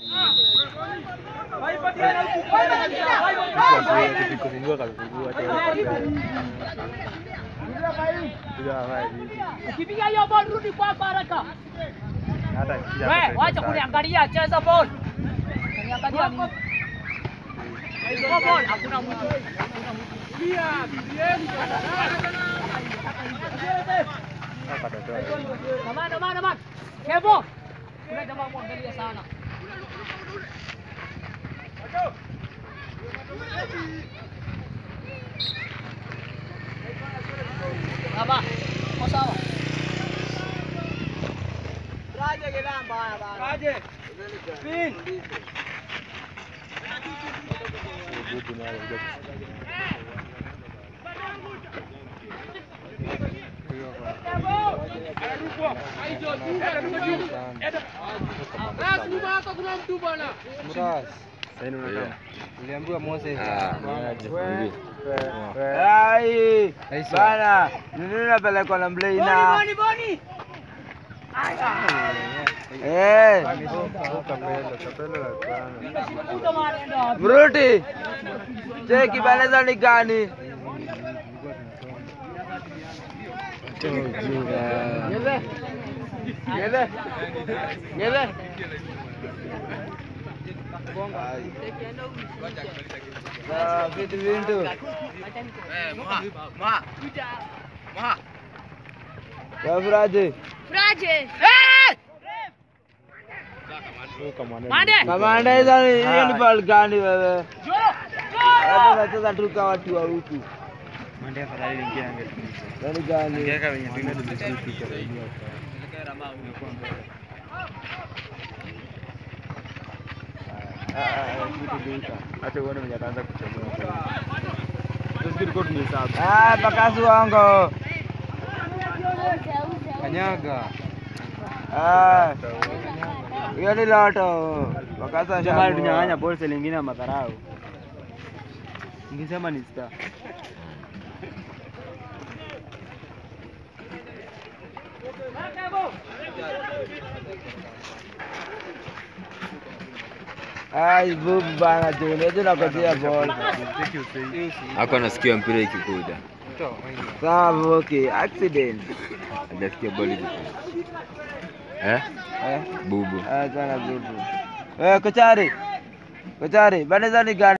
Kifungua kalifungua tena. Piga hapa hivi. Ukipiga hiyo ball rudi kwa haraka. Hata nikija We, hapa wacha sasa. kuniangalia, cheza ball. Kuniangalia nini? Kwa ball hakuna mtu. Hakuna mtu. Hapa tatoa. Kamana, kamana, kamana. Kevo. Kuna jamaa muangalia sana. Sawa. Kwa sawa. Bubu naye anakuja kusikia. Mras, Sasa hivi unakaa. uliambiwa Moses. We- we- Ai, Aisha. bana, nini napelekwa na Mleina? Boni, boni. Eh, Oh, kapelo, kapelo la sana. Kuta maneno wapi? Mruti. Cheki baneza ni gani? Ngele. Ngele. Ngele. Ah, vitu vintu. Wafuraje? Mande. Kamanda hizo ni hiyo ni ball gani wewe? Joro. Hapo unacheza tu kama watu wa huku. Mande afadhali ingia angetuliza. Yaani gani? Ingeweka wenye tume tumezipi kwa dunia. Acha uone mwenye ataanza kuchagua. Sisi tulikuwa tumehesabu. Ah, pakasu wango. Kanyaga. Ah, hiyo ni loto. Pakasa Jamaa shamba. tunyang'anya bolsa lingine ya madharau. Ningesema ni star. Ai, bubu bana tu. Ndio nakosea ball. Hako anasikia mpira ikikuja, Sawa, okay. Accident. hajasikia boli ikikuja. Eh? Eh? Bubu. Ah, sana bubu. Eh, kochari. Kochari, baneza ni gani?